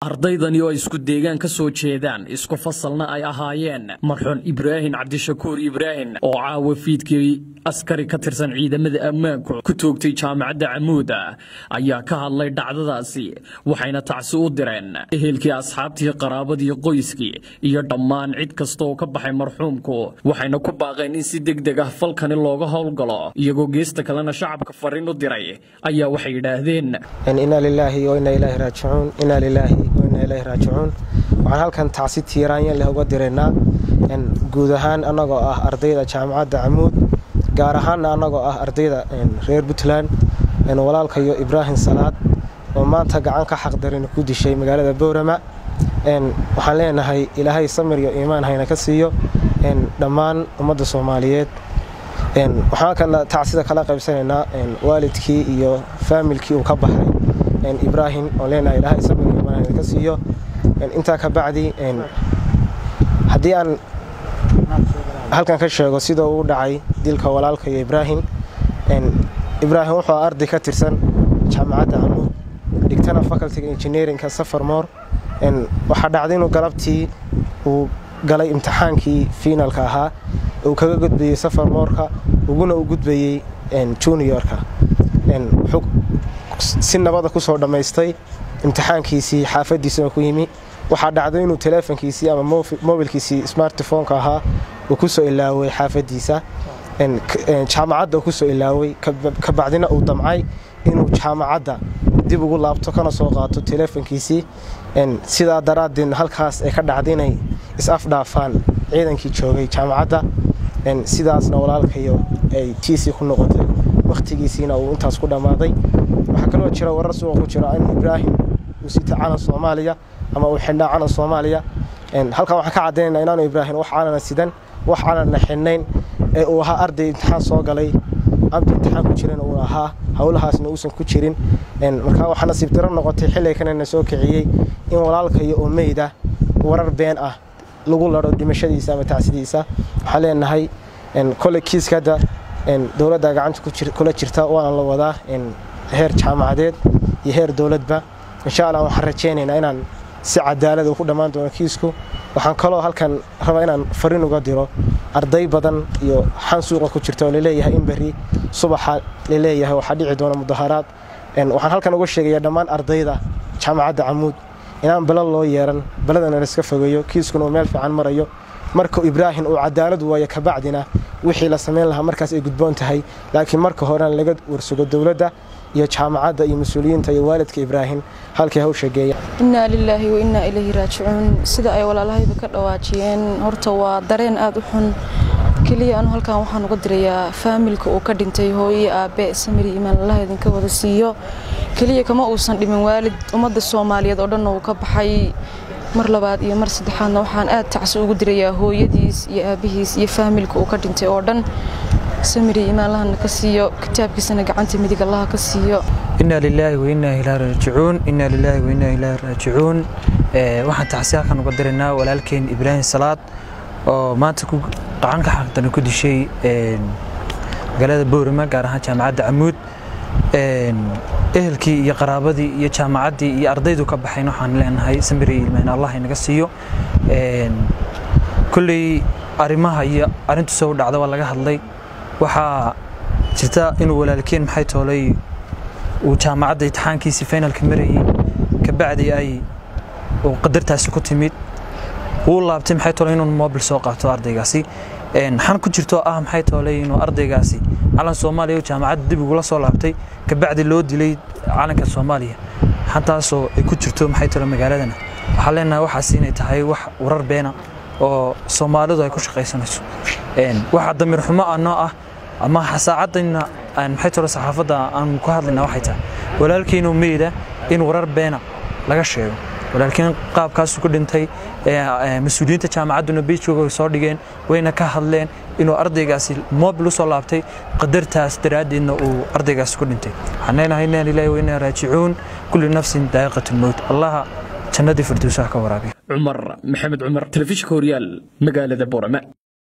ardaydani oo isku deegaan ka soo jeedaan isku fasalna ay ahaayeen marxuun ibraahim cabdishakuur ibraahim oo caawa fiidkii askari ka tirsan ciidamada ammaanku ku toogtay jaamacadda camuuda ayaa ka hadlay dhacdadaasi waxayna tacsi u direen ehelkii asxaabtii qaraabadii qoyskii iyo dhammaan cid kasta oo ka baxay marxuumku waxayna ku baaqeen in si degdeg ah falkani looga howlgalo iyagoo geesta kalena shacabka fariin u diray ayaa waxay yidhaahdeen inaa lilaahi wainaa ilaahi raajicuun inaa lilaahi wainaa ilaahi raajicuun waxaan halkan tacsi tiiraanyan leh uga diraynaa guud ahaan annagoo ah ardayda jaamacadda camuud gaar ahaanna annagoo ah ardayda reer puntland walaalkayo ibraahim salaad oo maanta gacan ka xaqdarin ku dishay magaalada boorama waxaan leenahay ilaahay samir iyo iimaan hayna ka siiyo dhammaan ummadda soomaaliyeed waxaan tacsida kala qaybsanaynaa waalidkii iyo faamilkii uu ka baxay ibraahim oo leenahay ilaahay samir iyo iimaan hayna ka siiyo intaa ka bacdi haddii aan halkan ka sheego sidoo uu dhacay dilka walaalka iyo ibraahim ibraahim wuxuu arday ka tirsan jaamacadda camuud dhigtana facultiga engineerinka safarmoor waxaa dhacday inuu galabtii uu galay imtixaankii fiinalka ahaa uu kaga gudbayey safarmoorka uguna u gudbayey juniorka wuxuu si nabada kusoo dhammaystay imtixaankiisii xaafadiisuna ku yimi waxaa dhacday inuu teleefonkiisii ama mobilkiisii smartphoneka ahaa uu kusoo ilaaway xaafadiisa jaamacadda uu kusoo ilaaway kabacdina uu damcay inuu jaamacadda dib ugu laabto kana soo qaato teleefonkiisii sidaa daraaddeed halkaas ay ka dhacday inay is-afdhaafaan ciidankii joogay jaamacadda sidaasna walaalkayo ay tiisii ku noqotay wakhtigiisiina uu intaas ku dhammaaday waxaa kaloo jira warar suuqa ku jira in ibraahim uu sita calan soomaaliya ama uu xidhnaa calan soomaaliya halkan waxaan ka caddaynayna inaanu ibraahim wax calana sidan wax calanna xidhnayn ee uu ahaa arday imtixaan soo galay abdi imtixaan ku jiran uu ahaa howlahaasna uusan ku jirin markaa waxaa nasiib daro noqotay xilliganana soo kiciyey in walaalkayo oo meyda warar been ah lagu laro dhimashadiisa ama tacsidiisa waxaan leenahay kole kiiska hadda dowladda gacanta kula jirta waana la wadaa heer jaamacadeed iyo heer dowladba insha allah waxaan rajaynaynaa inaan si cadaalad uu ku dhammaan doono kiisku waxaan kaloo halkan rabaa inaan fariin uga diro arday badan iyo xan suuqa ku jirta oo laleeyahay in berri subaxa laleeyahay waxaa dhici doona mudaharaad waxaan halkan uga sheegayaa dhammaan ardayda jaamacadda camuud inaan balal loo yeeran baladana laiska fogeeyo kiiskuna uu meel fiican marayo marka ibraahim uu cadaalad waayo kabacdina wixii la samayn lahaa markaas ay gudboon tahay laakiin marka horena laga warsugo dowladda iyo jaamacadda iyo mas-uuliyiinta iyo waalidka ibraahim halkay hawsha geeya innaa lilaahi wa innaa ilayhi raajicuun sida ay walaalahayba ka dhawaajiyeen horta waa dareen aad u xun keliya anu halkan waxaan uga dirayaa faamilka uu ka dhintay hooye aabe samiri imaan allaha idinka wada siiyo keliya kama uusan dhimin waalid ummadda soomaaliyeed oo dhan uu ka baxay mar labaad iyo mar saddexaadna waxaan aad tacsi ugu dirayaa hooyadiis iyo aabihiis iyo faamilka uu ka dhintay oo dhan samiri imaan allahana ka siiyo kitaabkiisana gacanta midig allaha ka siiyo inaa lilaahi wainaa ilaahi raajicuun inaa lilaahi wainaa ilaahi raajicuun waxaan tacsi halkan uga diraynaa walaalkeen ibraahim salaad oo maanta ku qacan ka xaqdana ku dishay magaalada boorama gaar ahaan jaamacadda camuud ehelkii iyo qaraabadii iyo jaamacaddii iyo ardaydu ka baxayn waxaan leenahay samiri ilmaan allah inaga siiyo kolley arrimaha iyo arrintu soo dhacda waa laga hadlay waxaa jirta inuu walaalkeen maxay toolay uu jaamacadda imtixaankiisii finalka marayey kabacdi ay uu qadartaasi ku timid wuu laabtay maxay toolay inuu mobil soo qaato ardaygaasi xan ku jirto ah maxay toolay inuu ardaygaasi calan soomaaliya jaamacadda dib ugula soo laabtay kabacdi loo dilay calanka soomaaliya xantaasoo ay ku jirto maxay toolay magaaladana waxaan leenahay waxaas inay tahay wax warar beena oo soomaalidu ay ku shaqaysanayso waxa damiir xumo ah noo ah ama saacadayna maxay tolo saxaafadda aan ku hadlayna waxay tahay walaalkiinu meyda in warar beena laga sheego walaalkiin qaabkaasuu ku dhintay mas-uuliyiinta jaamacadduna beijkooga soo dhigeen wayna ka hadleen inuu ardaygaasi mobil usoo laabtay qadartaas daraaddeedna uu ardaygaasi ku dhintay waxaan leenahay inaa lilaahi wa inaa raajicuun kulli nafsin daa'iqatu lmowt allaha jannadii firdowsaha ka waraabiya cumar maxamed cumar telefishinka horyaal magaalada boorama